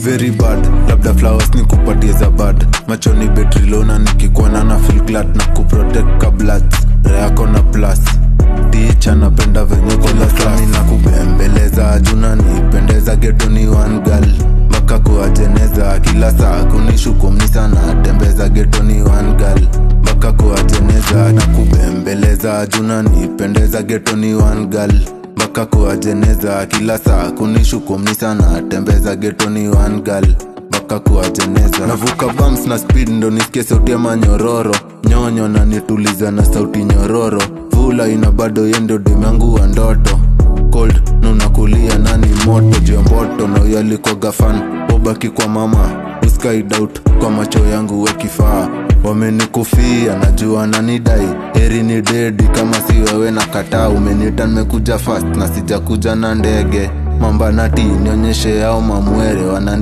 very bad labda flowers ni kupatie za bad machoni betrilona nikikuona na feel glad na kuprotect kablat reako na plus ticha napenda venye kila sani na kubembeleza juna nipendeza getoni one girl mpaka kuwajeneza kila saa kunishukumni sana tembeza getoni one girl mpaka kuwajeneza na kubembeleza juna nipendeza getoni one girl mpaka kuwajeneza kila saa kunishukumni sana tembeza getoni one girl mpaka kuwajeneza navuka bumps na speed ndo nisikie sauti ya manyororo nyonyo na nituliza na sauti nyororo vula ina bado yendo demangu wa ndoto cold nunakulia nani moto juu ya mboto na huyo alikuwaga fan ubaki kwa mama uskaidout kwa macho yangu wekifaa wamenikufia najua nanidai heri ni dedi kama si wewe na kataa umenita nimekuja fast na sijakuja na ndege mambanati nionyeshe yao mamwere wana